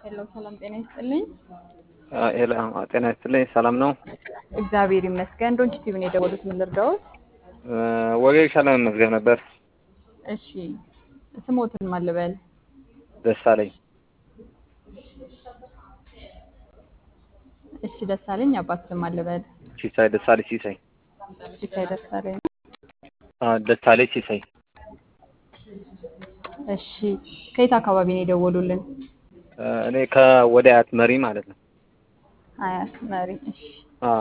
ሄሎ ሰላም ጤና ይስጥልኝ። ሄሎ ጤና ይስጥልኝ። ሰላም ነው? እግዚአብሔር ይመስገን። ዶንች ቲቪ ነው የደወሉት። ምን ልርዳዎት? ወጌሻ ለመመዝገብ ነበር። እሺ ስሞትን ማን ልበል? ደሳለኝ እሺ ደሳለኝ። አባት ስም ማን ልበል? ሲሳይ ደሳለኝ ሲሳይ ሲሳይ ደሳለኝ። አዎ፣ ደሳለኝ ሲሳይ እሺ ከየት አካባቢ ነው የደወሉልን? እኔ ከወደ አያት መሪ ማለት ነው። አያት መሪ። እሺ አዎ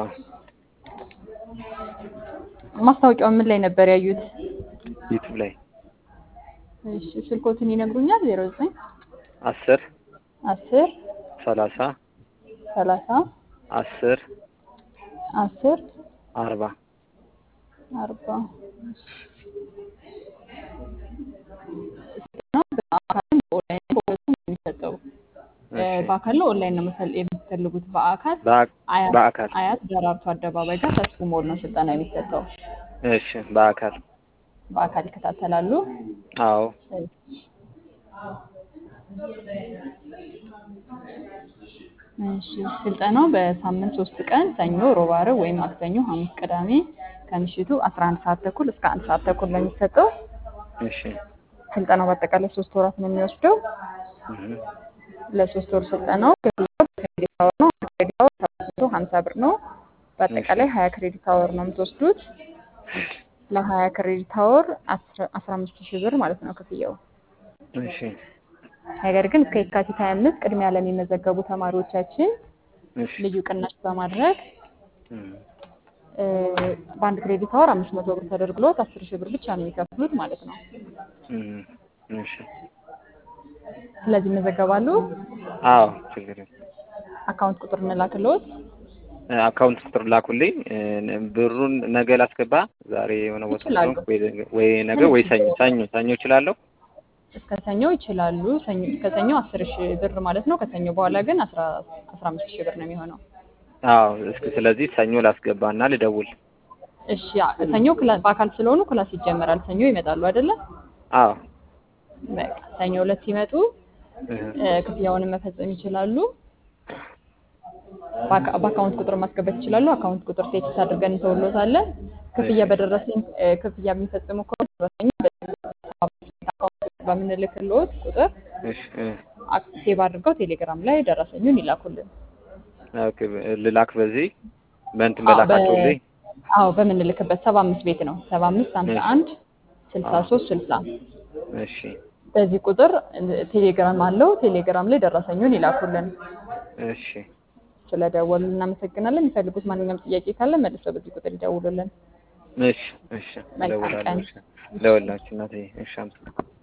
ማስታወቂያው ምን ላይ ነበር ያዩት? ዩቲዩብ ላይ እሺ ስልኮትን ይነግሩኛል? ዜሮ ዘጠኝ አስር አስር ሰላሳ ሰላሳ አስር አስር አርባ አርባ በአካልም በኦንላይን በሁለቱም ነው የሚሰጠው። በአካል ነው ኦንላይን ነው መሰል የምትፈልጉት? በአካል በአ- አያት በአካል አያት ደራርቱ አደባባይ ጋር ተስፉ ሞል ነው ስልጠና የሚሰጠው። እሺ፣ በአካል በአካል ይከታተላሉ። አዎ እሺ ስልጠናው በሳምንት ሶስት ቀን ሰኞ፣ ሮብ፣ ዓርብ ወይም ማክሰኞ፣ ሐሙስ፣ ቅዳሜ ከምሽቱ 11 ሰዓት ተኩል እስከ አንድ ሰዓት ተኩል ነው የሚሰጠው። እሺ ስልጠናው በአጠቃላይ ሶስት ወራት ነው የሚወስደው። እህ፣ ለሶስት ወር ስልጠናው ክፍያው ክሬዲት አወር ነው። አንድ ክሬዲት አወር ሰባት መቶ ሀምሳ ብር ነው። በአጠቃላይ ሀያ ክሬዲት አወር ነው የምትወስዱት። ለሀያ ክሬዲት አወር አስራ አምስት ሺህ ብር ማለት ነው ክፍያው። እሺ ነገር ግን እስከ የካቲት ሀያ አምስት ቅድሚያ ለሚመዘገቡ ተማሪዎቻችን እሺ ልዩ ቅናሽ በማድረግ እህ፣ እ፣ በአንድ ክሬዲት አወር አምስት መቶ ብር ተደርግሎት አስር ሺህ ብር ብቻ ነው የሚከፍሉት ማለት ነው። እህ፣ እሺ ስለዚህ ይመዘገባሉ። አዎ ችግር የለም። አካውንት ቁጥር እንላክልዎት። አካውንት ቁጥር ላኩልኝ። እ፣ ብሩን ነገ ላስገባ። ዛሬ የሆነ ቦታ ይችላሉ። ስለሆንኩ ወይ ነገ- ወይ ነገ ወይ ሰኞ ሰኞ ሰኞ እችላለሁ። እስከ ሰኞ ይችላሉ። ሰኞ እስከ ሰኞ አስር ሺህ ብር ማለት ነው። ከሰኞ በኋላ ግን አስራ አስራ አምስት ሺህ ብር ነው የሚሆነው። አዎ እስኪ ስለዚህ ሰኞ ላስገባና ልደውል። እሺ አ- ሰኞ ክላ- በአካል ስለሆኑ ክላስ ይጀመራል። ሰኞ ይመጣሉ አይደለ? አዎ በቃ ሰኞ ዕለት ሲመጡ እህ፣ እ፣ ክፍያውንም መፈጸም ይችላሉ። በአካ- በአካውንት ቁጥር ማስገባት ይችላሉ። አካውንት ቁጥር ቴክስት አድርገን እንተውሎታለን። ክፍያ በደረሰኝ እ፣ ክፍያ የሚፈጽሙ ከሆነ ደረሰኝ አካውንት በምንልክልዎት ቁጥር እሺ እህ፣ አክ- ሴቭ አድርገው ቴሌግራም ላይ ደረሰኙን ይላኩልን። ኦኬ ልላክ በዚህ በእንትን አዎ፣ በላካቸው በ- ላይ አዎ በምንልክበት ሰባ አምስት ቤት ነው ሰባ አምስት ሀምሳ አንድ ስልሳ ሶስት ስልሳ እሺ በዚህ ቁጥር እ፣ ቴሌግራም አለው። ቴሌግራም ላይ ደረሰኙን ይላኩልን። እሺ ስለደወሉ እናመሰግናለን። የሚፈልጉት ማንኛውም ጥያቄ ካለ መልሰው በዚህ ቁጥር ይደውሉልን። እሺ እሺ መልካም እደውላለሁ። ቀን። እሺ እደውልላችሁ እናቴ። እሺ አመሰግናለሁ።